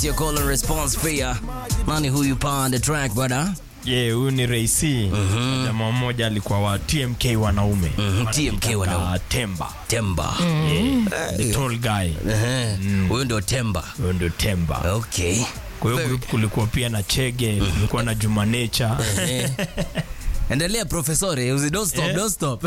It's your call and response pia. Nani huyu pa on the track brother? Yeah, huyu ni Raisi. Jamaa mmoja alikuwa wa TMK wanaume. Mhm, TMK wanaume. Ah, Temba. Temba. The tall guy. Ehe. Huyu ndio Temba. Huyo ndio Temba. Okay. Kwa hiyo group kulikuwa pia na Chege, kulikuwa na Juma Nature. Eh. Endelea profesore, usi don't stop, Eh. don't stop.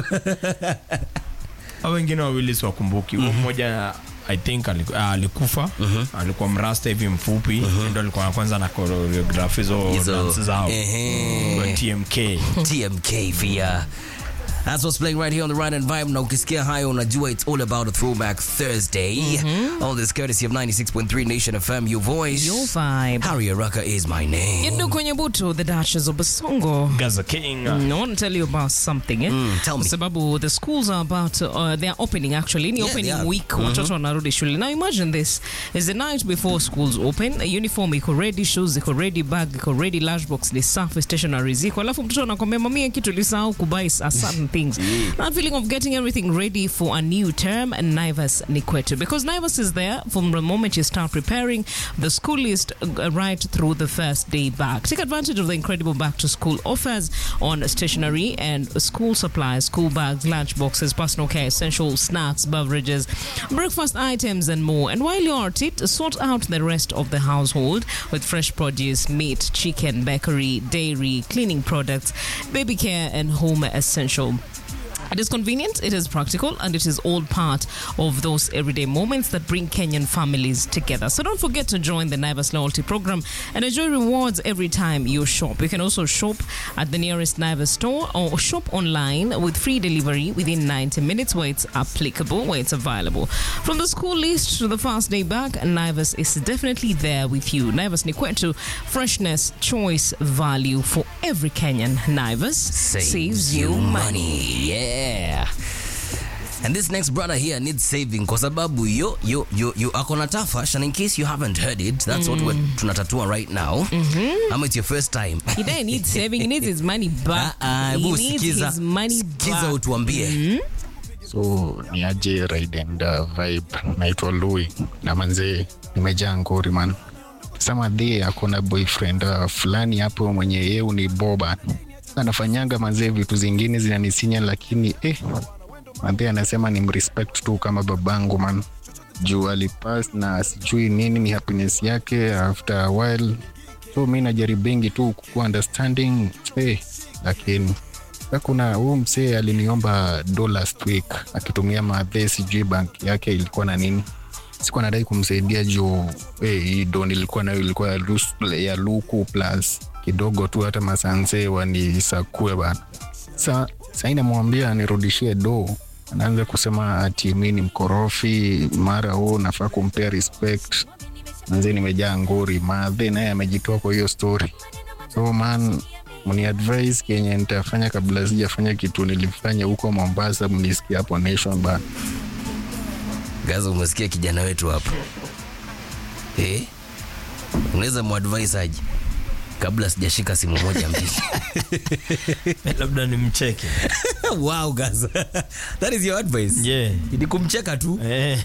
Hao wengine wawili siwakumbuki. Huyo mmoja I think aliku- ah, alikufa alikuwa mrasta hivi mfupi ndio alikuwa wa kwanza na choreograph hizo Hizo, dance zao ehe. kwa TMK TMK via That's what's playing right here on the right and vibe. Na ukisikia hayo unajua it's all about a throwback Thursday. All this courtesy of 96.3 Nation FM, your voice. Your vibe. Harry Araka is my name. Yindu kwenye butu, the Duchess of Basongo. Gaza King Mm, I want to tell you about something eh? Mm, tell me. Kwa sababu the schools are about uh, they are opening actually ni Yeah, opening they are. week watoto wanarudi shule now imagine this is the night before schools open a uniform iko ready shoes iko ready bag iko ready lunchbox ni safi stationery ziko alafu mtoto anakwambia mamia kitu lisahau kubuy s- certain things that feeling of getting everything ready for a new term Naivas ni kwetu because Naivas is there from the moment you start preparing the school list uh, right through the first day back take advantage of the incredible back to school offers on stationery and school supplies, school bags, lunch boxes, personal care, essential snacks, beverages, breakfast items, and more. And while you're at it, sort out the rest of the household with fresh produce, meat, chicken, bakery, dairy, cleaning products, baby care, and home essential. It is convenient, it is practical, and it is all part of those everyday moments that bring Kenyan families together. So don't forget to join the Naivas Loyalty Program and enjoy rewards every time you shop. You can also shop at the nearest Naivas store or shop online with free delivery within 90 minutes where it's applicable, where it's available. From the school list to the first day back, Naivas is definitely there with you. Naivas Nikwetu, freshness, choice, value for every Kenyan. Naivas saves, you money. Yeah. And this next brother here needs saving kwa sababu yo yo yo yo ako na tafash and in case you haven't heard it that's what we're tunatatua right now. Ama it's your first time. He doesn't need saving. He needs his money back. Ah, ah, he hebu needs sikiza. his money Sikiza back. utuambie. so ni aje ride and uh, vibe naitwa Louis na manzee nimejaa ngori man samadhi akona boyfriend uh, fulani hapo mwenye yeu ni boba anafanyanga manzee vitu zingine zinanisinya lakini eh, madhi anasema ni mrespect tu kama babangu man juu alipas na sijui nini ni happiness yake after a while so mi najaribingi tu kukuwa understanding eh, lakini Sasa kuna huu msee aliniomba do last week akitumia madhe sijui bank yake ilikuwa na nini sikuwa nadai kumsaidia juu hey, hii do nilikuwa nayo ilikuwa ya, lus- ya luku plus kidogo tu hata masanse wanisakue bana sa sai namwambia nirudishie do anaanza kusema ati mi ni mkorofi mara huu nafaa kumpea respect manze nimejaa ngori madhe naye amejitoa kwa hiyo story so man mni advise kenye nitafanya kabla sijafanya kitu nilifanya huko mombasa mnisikia hapo nation bana Gaza, umesikia kijana wetu hapo eh? Unaweza muadvise aje kabla sijashika simu moja mbili? labda ni mcheke wow, Gaza. That is your advice. yeah. Ni kumcheka tu. Eh,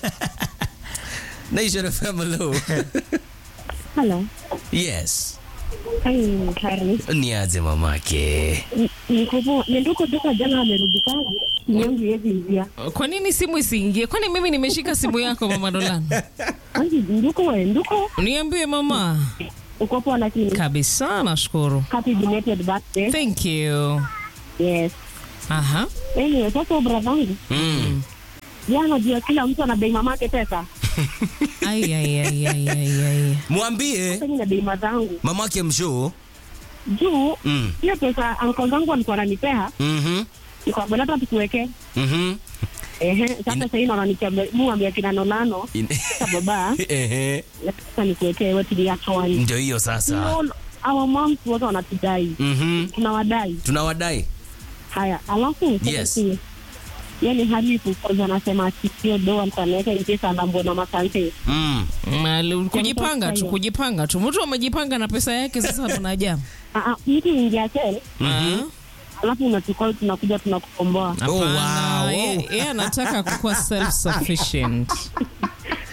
Nation FM, hello. Hello. yes. Hey, Harry. Ni aje mamake? Nikupo, nduko toka jana amerudi kazi. Nyongi yezi ingia. Kwa nini simu isiingie? Kwani mimi nimeshika simu yako mama Dolan? Anji, nduko we, nduko. Niambie mama. Uko poa lakini. Kabisa, nashukuru. Happy belated birthday. Thank you. Yes. Aha. Anyway, sasa bradhangu. Mm. Jana jua kila mtu ana bei mamake pesa. Ai ai ai ai ai ai. Mwambie Sasa na bei mazangu. mamake mshoo. Juu, Mm. hiyo pesa anko zangu alikuwa ananipea. Mhm. Nikamwambia hata tukuweke. Mhm. Ehe, sasa sasa hivi naona nikiambia muambia kina nonano. In- Sasa baba, Ehe. sasa nikuwekee wewe tuliachwa. Ndio hiyo sasa. All our moms wote wanatudai. Mhm. Tunawadai. Tunawadai. Haya, alafu Yes. sasa yani halifu kwanza anasema ati sio doa mtanaweka mpesa anambwa na masante. Mm. Malu- Kujipanga tu, kujipanga tu. Mtu amejipanga na pesa yake sasa tunaja. Ah, ah, mtu ingia sel Mhm. alafu unachukua tunakuja tunakukomboa. Oh, Hapana, wow. yeye yeye anataka kukuwa self sufficient.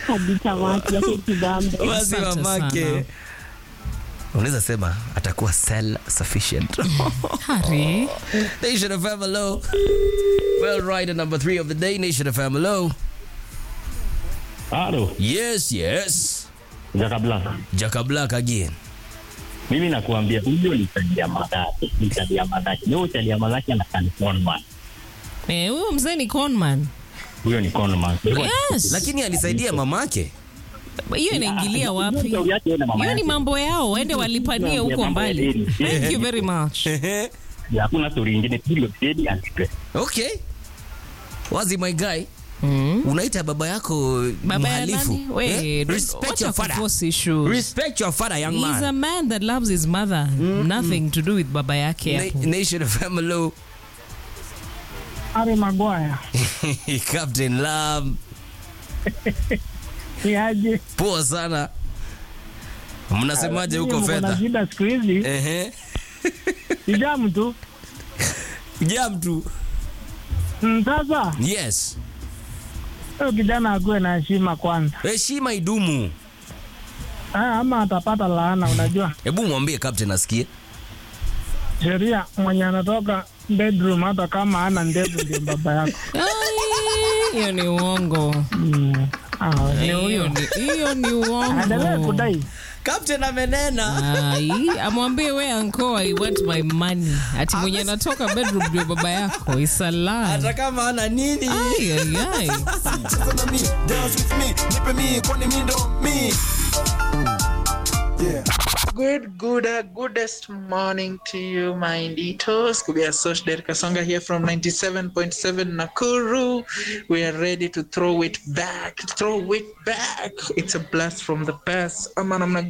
hadi tamati yake kibambe. Basi Asante mamake sana. unaweza sema atakuwa self sufficient. Hari. Nation FM hello. Well, right, number three of the day, Nation FM hello. Halo, Yes, yes. Jaka Black. Jaka Black again. Mimi nakuambia huyo ni Chalia Madaki, ni Chalia Madaki. Leo Chalia Madaki anakaa ni conman. Eh, huyo mzee ni conman. Huyo ni conman. Yes. Lakini alisaidia mamake. hiyo inaingilia wapi? Shauri yake yeye na mama Hiyo ni yake. mambo yao, waende walipanie huko mbali. Thank you very much. Ya, Hakuna story nyingine. Period. Dedi and stress. okay. Wazi my guy. Mm. Unaita baba yako Baba ya mhalifu. nani? We, Eh? don't- Respect wacha your father. kuforce issues. Respect your father, young He's a man. man that loves his mother. Nothing to do with baba yake hapo. Na- Nation FM hello. Harry Maguire. Captain Lam. Ni aje? Poa sana. Mnasemaje huko Nyinyi mko na fedha? shida siku hizi. Ehe. Ni jamu tu. Jam tu. Mm, Sasa Yes. huyo kijana akuwe na heshima kwanza. Heshima idumu. Ah, ama atapata laana. Unajua Hebu mwambie captain asikie. sheria, mwenye anatoka bedroom hata kama ana ndevu ndio baba yako. Ai, Hiyo ni uongo. Mm. Ah, ni Hiyo huyo. ni hiyo ni Aendelee uongo. kudai. Captain amenena. Ai, amwambie we anko I want my money. Ati mwenye anatoka bedroom ndio baba yako. It's a lie. Hata kama ana nini? Ai, ai, ai. Cheza na mi, dance with me, nipe mi, kwani mi ndo mi. Yeah. Good, good, uh, goodest morning to you, my Inditos. Kubia Sosh Der Kasonga here from 97.7 Nakuru. We are ready to throw it back, throw it back. It's a blast from the past. Ama namna